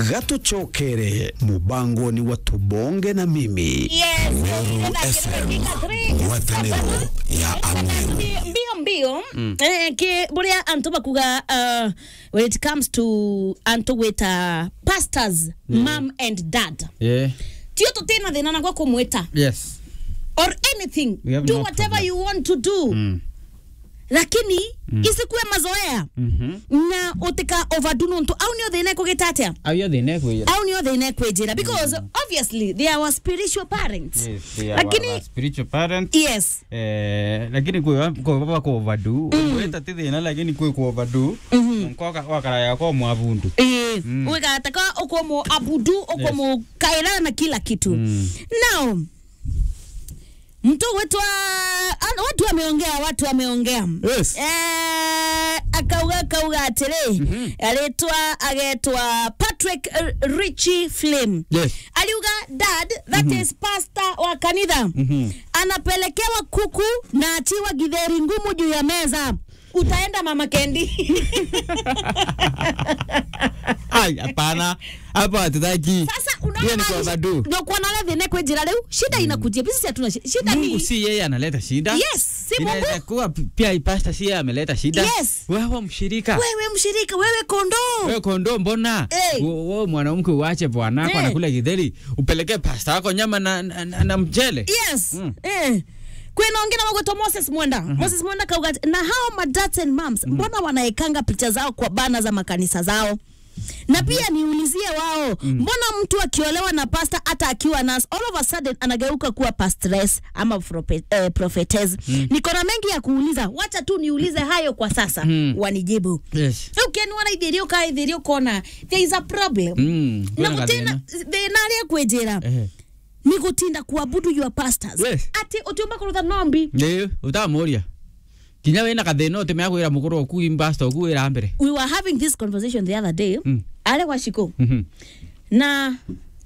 gatucokere mubangoni wa tubonge na mimi Yes, Meru FM ngwatanĩro ya Ameru mbio mbio eh, ke buria antu bakuga uh, when it comes to antu gwita pastors mom and dad Yeah. tio tutina thina nagwa kumwita Yes. or anything We have do no whatever problem. you want to do Mm. lakini isikuwe mazoea Mhm. na utika overdo nontu au nio thina kugita atia Ayo thine kwira. au nio thina kwijira because obviously they are our spiritual parents Yes, they are lakini our spiritual parent. yes Eh, lakini kwe kwa baba ko overdue. Kweta tithina lakini kwe ko overdue. Nkoka wakara yako mwavundu. Eh, ugataka ukomo abudu ukomo kairana na kila kitu Mm. now mtu wetu wa- ana- watu wameongea watu wameongea Yes. eh, akauga akauga atiri aretwa agetwa patrick eh, richie flame Yes. aliuga dad that is pastor wa kanitha anapelekewa kuku na achiwa githeri ngumu juu ya meza utaenda mama kendi Ai, hapana. Hapo hatutaki. sasa Hiyo ni kwa overdue. unaona thine kwe njira riu shida inakujia bisi hatuna shi- shida Mungu ni si yeye analeta shida. Yes, si Inaweza Mungu. kuwa pia pasta si yeye ameleta shida. Yes. Wewe mshirika. wewe mshirika wewe kondoo Wewe kondoo mbona? Eh. Wewe mwanamke uache bwanako Eh. anakula githeri, upelekee pasta wako nyama na, na, na, na mchele. yes Mm. eh kwena ongena magweto moses mwenda moses mwenda kauga na hao madads and moms mbona wanaekanga picha zao kwa bana za makanisa zao na pia niulizie wao mbona mtu akiolewa na pasta hata akiwa nas all of a sudden anageuka kuwa pastress ama prope, eh, prophetess niko na mengi ya kuuliza wacha tu niulize hayo kwa sasa Mm. wanijibu Yes. ukeniwona ithirio ka ithirio kona there is a problem Mm. na kwĩna gutina gathĩna. thina aria kwenjira Eh. ni gutinda kuabudu your pastors Yes. ati utiumba kurutha nombi Nĩ utamuria. Kinya wĩna gathĩna ũtĩmea kwĩra mũkũrũ oku imbasta oku wĩra mbere. we were having this conversation the other day Mm. ale kwa shiko Mhm. na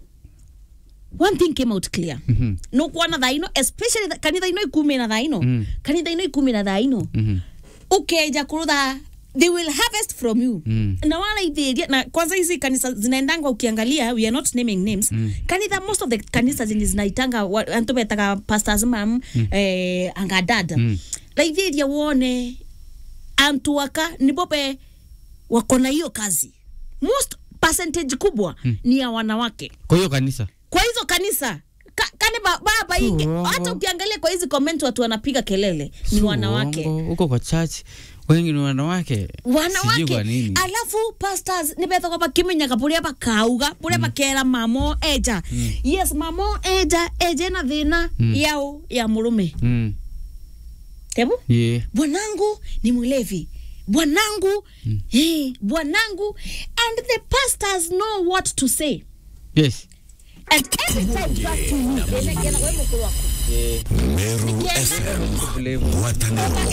one thing came out clear Mhm. nukuona thaino especially tha- kanitha ino ikumi na thaino Mm. kanitha ino ikumi na thaino Mhm. ukeja kurutha they will harvest from you Mm. na wala ithiria na kwanza hizi kanisa zinaendanga ukiangalia we are not naming names mm. kanitha most of the kanisa zenye zinaitanga wa- antu betaga pastors mam mm. eh, angadada Mm. na ithiria wone antu aka nibope wako na hiyo kazi most percentage kubwa mm. ni ya wanawake Kwa hiyo kanisa. kwa hizo kanisa ka, kani ba- baba ingi Uongo. hata ukiangalia kwa hizi comment watu wanapiga kelele ni Si wanawake uongo. Huko kwa church wengi ni wanawake. Sijui wanawake kwa nini. alafu pastors nibethaga bakimenyaga buria bakauga buria bakera mamo eja yes mamo eja eje na thina yao ya murume Mm. tebu Yeah. bwanangu ni mlevi bwanangu eh, bwanangu and the pastors know what to say Yes. and every time trust me, ene- ene- we mukuru wako. Meru FM ngwatanĩro